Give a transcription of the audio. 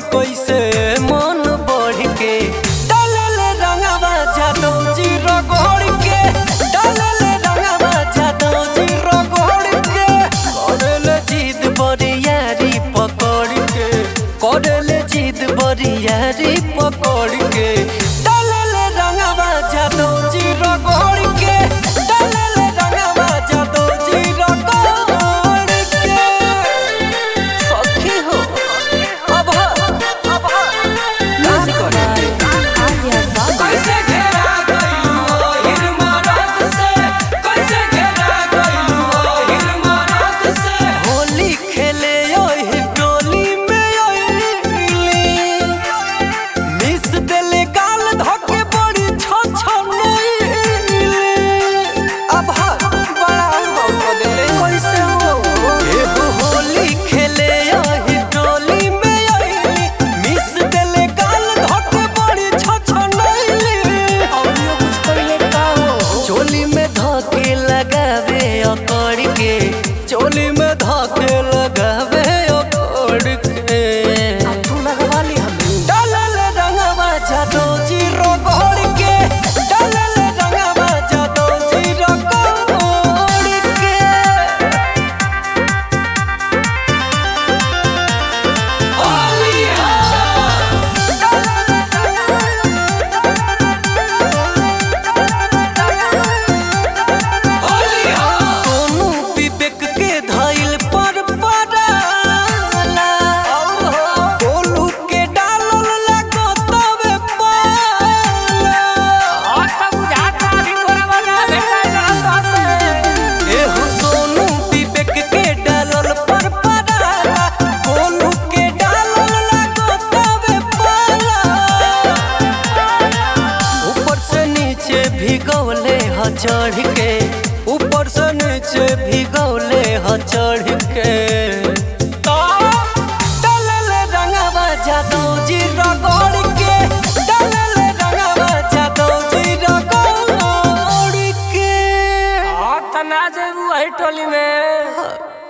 कैसे मन बढ़ के डालले रंगवा जादो जी रगड़ के डालले रंगवा जादो जी रगड़ के करले जिद बरियारी पकड़ के करले जिद बरियारी पकड़ के डालले रंगवा जादो जी रगड़ के डालले रंगवा जादो जी रगड़ के सखी हो अब अब Music by Arya Baba. कैसे घेरा गइलू हिर मरद से कैसे घेरा गइलू हिर मरद से होली खेले ओहि टोली में ओइली मिस देले गाल धके बड़ी छ छ नइली अब हर बड़ा अनुभव कर देले कैसे हो एगो होली खेले ओहि टोली में ओइली मिस देले गाल धके बड़ी छ छ नइली Audio कुछ पहले का हो चोली में धके लगावे अकड़ के चोली में धके लगावे अकड़ के तू लगवा ली हमें डालल रंगवा जादो जी रगड़ के डालल रंगवा जादो जी रगड़ के सोनू विवेक के धइल पर पड़ाला गोलू के डालल लागो तबे पाला एहो सोनू विवेक के डालल पर पड़ाला गोलू के डालल लागो तबे पाला ऊपर से नीचे भिगौले ह चढ़ के ऊपर से नीचे भिगौले ह चढ़